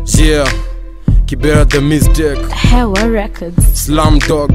Yeah, Kibera the mistake. Hewa Records. Slam Dog,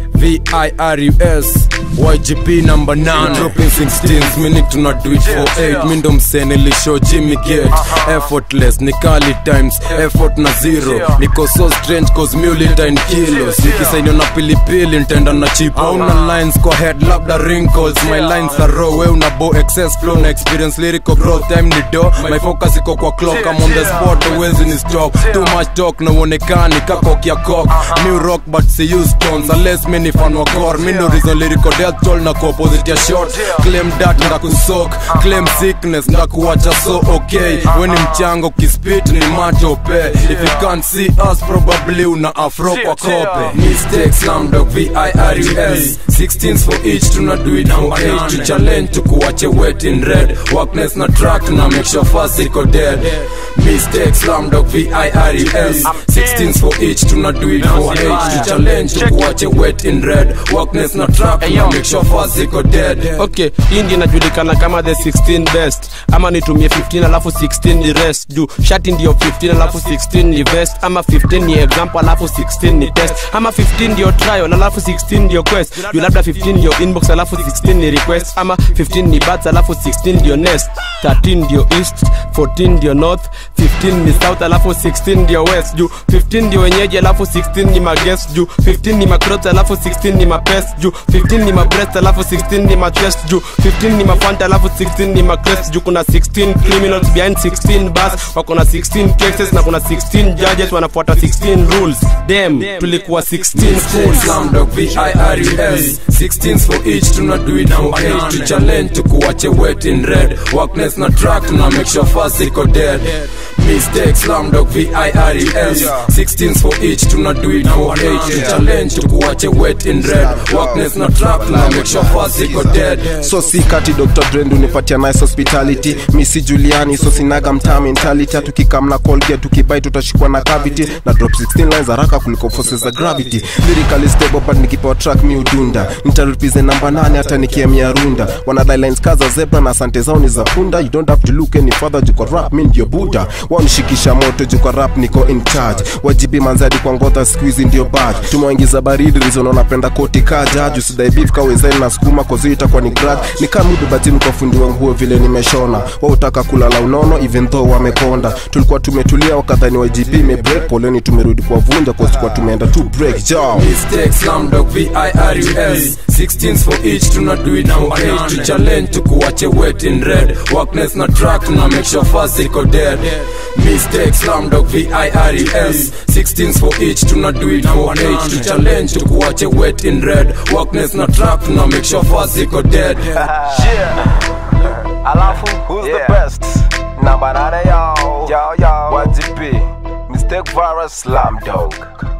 V-I-R-U-S YGP number 9 Dropping 16s, mini tuna do it for 8 Mindo msene lisho Jimmy Gate Effortless, ni kali times, effort na zero Niko so strange cause mule 10 kilos Nikisainio na pilipili, ntaenda na chip Una lines kwa head, labda wrinkles My lines are raw, we una bo excess flow Na experience lyrical growth, time ni do My focus iko kwa clock, I'm on the spot, uwezi ni stop Too much talk, na uonekani kako kia cock New rock but si use tones Unless mi ni fan wa core Mi ndo reason lyrical death toll na ku opposite ya short Claim that ndakusok Claim sickness ndakuwacha so okay We ni mchango kispit ni matope If you can't see us probably una afro kwa kope Mistake slam dog V-I-R-U-S 16s for each tuna do it for 8 To challenge tukuwache wet in red Workness na track na make sure fast iko dead Mistake slam dog V-I-R-U-S 16s for each tuna do it for 8 To challenge tukuwache wet in red Workness na track na make sure fast iko dead okay hii ndio inajulikana kama the 16 best ama nitumie 15 alafu 16 ni rest juu shati ndio 15 alafu 16 ni vest ama 15 ni example alafu 16 ni test ama 15 ndio trial alafu 16 ndio quest juu labda 15 ndio inbox alafu 16 ni request ama 15 ni bats alafu 16 ndio nest 13 ndio east 14 ndio north 15 ni south alafu 16 ndio west juu 15 ndio wenyeji alafu 16 ni maguest juu 15 ni macrot alafu 16 ni mapest juu 15 ni mabreast alafu 16 ni machest juu 15 ni mafanta alafu 16 ni macrest juu kuna 16 criminals behind 16 bars wako na 16 cases na kuna 16 judges wanafuata 16 rules dem tulikuwa 16 schools Slam dog V-I-R-U-S 16s for each tuna do it for 8 To challenge tukuwache wet in red Workness na track tuna make sure fast iko dead Mistake slam dog V-I-R-U-S 16s for each tuna do it for 8 To challenge tukuwache wet in red Workness na track tuna make sure fast iko dead so si kati dr drend unipatia nice hospitality misi juliani so sinaga mtaa mentality tukikamna colgate tukibai tutashikwa na cavity na drop 16 lines haraka kuliko forces za gravity lyrically stable but nikipewa track mi udunda nitarupize namba 8 hata nikiemia runda wanadai lines kaza zebra na asante zao ni za punda you don't have to look any further juko rap mi ndio buda wanishikisha moto juko rap niko in charge wajibi manzadi kwa ngota squeeze ndio bad tumewaingiza baridi reason wanapenda koti kaja juu sidai beef kawezeni na sukuma kozi itakuwa ni grad ni kama ubebatini kwa fundi wa nguo vile nimeshona wao utaka kulala unono even though wamekonda tulikuwa tumetulia wakadhani YGP imebreak poleni tumerudi kwa vunja kwa tulikuwa tumeenda tu break jao Mistake slam dog V-I-R-U-S 16s for each tuna do it for 8 To challenge tukuwache wet in red Workness na track tuna make sure fast iko dead Mistake slam dog V-I-R-U-S 16s for each tuna do it for 8 To challenge tukuwache wet in red Workness na track tuna make sure fast iko dead Alafu, who's the best? Namba nane yo, yo, yo. YGP, Mistake Virus, Slam Dog.